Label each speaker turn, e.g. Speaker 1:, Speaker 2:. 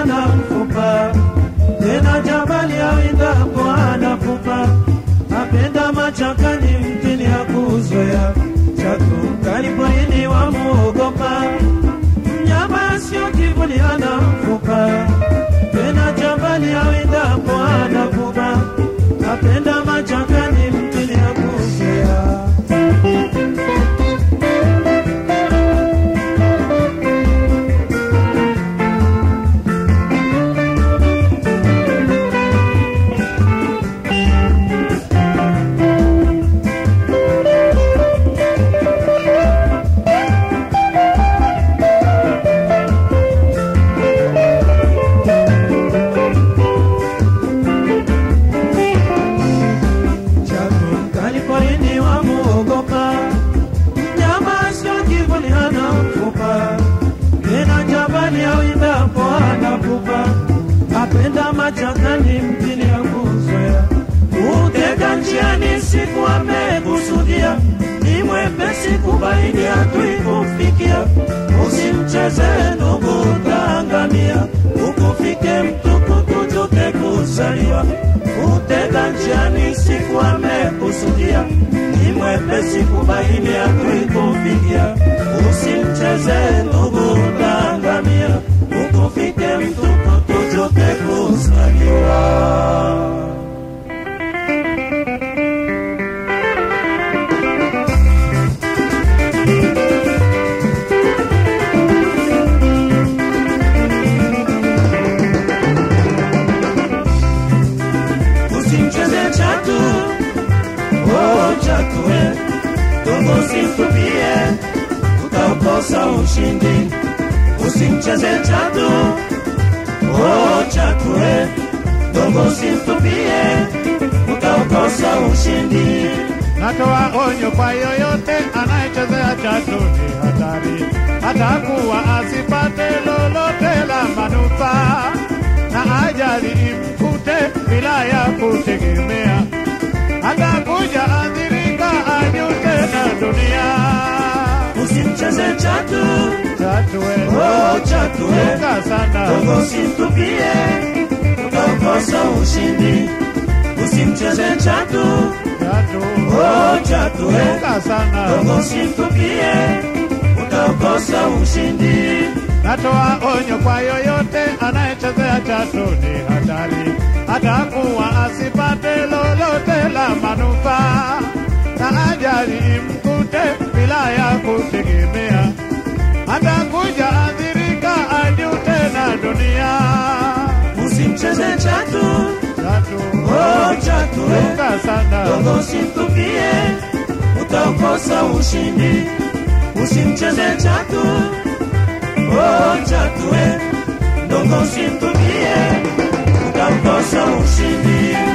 Speaker 1: hana mfupa, tena jabali awindapo anapupa, apenda machakani mtini ya kuzoea, chatu mkali porini wamuogopa, mnyama sio kivuli hana mfupa, tena jabali awindapo anapupa, apenda machakani mtini ya kuzoea. chatu mkali porini wamuogopa, mnyama sio kivuli hana mfupa, tena jabali awindapo anapupa, apenda machakani mtini ya kuzoea, utega njiani siku amekusudia, ni mwepesi kubaini hatui kufikia, usimcheze ndugu utaangamia, ukufike mtukutu tute kuzaliwa utega njiani siku amekusudia, ni mwepesi kubaini hatui kufikia, usimcheze ndugu utaangamia, ukufike mtukutu tute kuzaliwa. usimcheze chatu oh chatu we dogo simtupie utaukosa ushindi usimcheze chatu oh chatu we dogo simtupie utaukosa ushindi
Speaker 2: Natoa onyo kwa yoyote anayechezea chatu ni hatari, atakuwa asipate lolote la manufaa, na ajali imkute bila ya kutegemea, atakuja adhirika, anyute na dunia.
Speaker 1: usimcheze chatu
Speaker 2: Chatu we,
Speaker 1: oh chatu we
Speaker 2: chunga sana,
Speaker 1: dogo simtupie utaukosa ushindi usimcheze chatu
Speaker 2: chatu
Speaker 1: oh chatu we
Speaker 2: chunga sana.
Speaker 1: dogo simtupie utaukosa ushindi
Speaker 2: Natoa onyo kwa yoyote anayechezea chatu ni hatari, atakuwa asipate lolote la manufaa, na ajali imkute bila ya kutegemea, atakuja adhirika, anyute na dunia.
Speaker 1: usimcheze chatu
Speaker 2: Chatu
Speaker 1: oh chatu we
Speaker 2: chunga sana,
Speaker 1: dogo simtupie utaukosa ushindi usimcheze chatu oh chatu we dogo simtupie utaukosa ushindi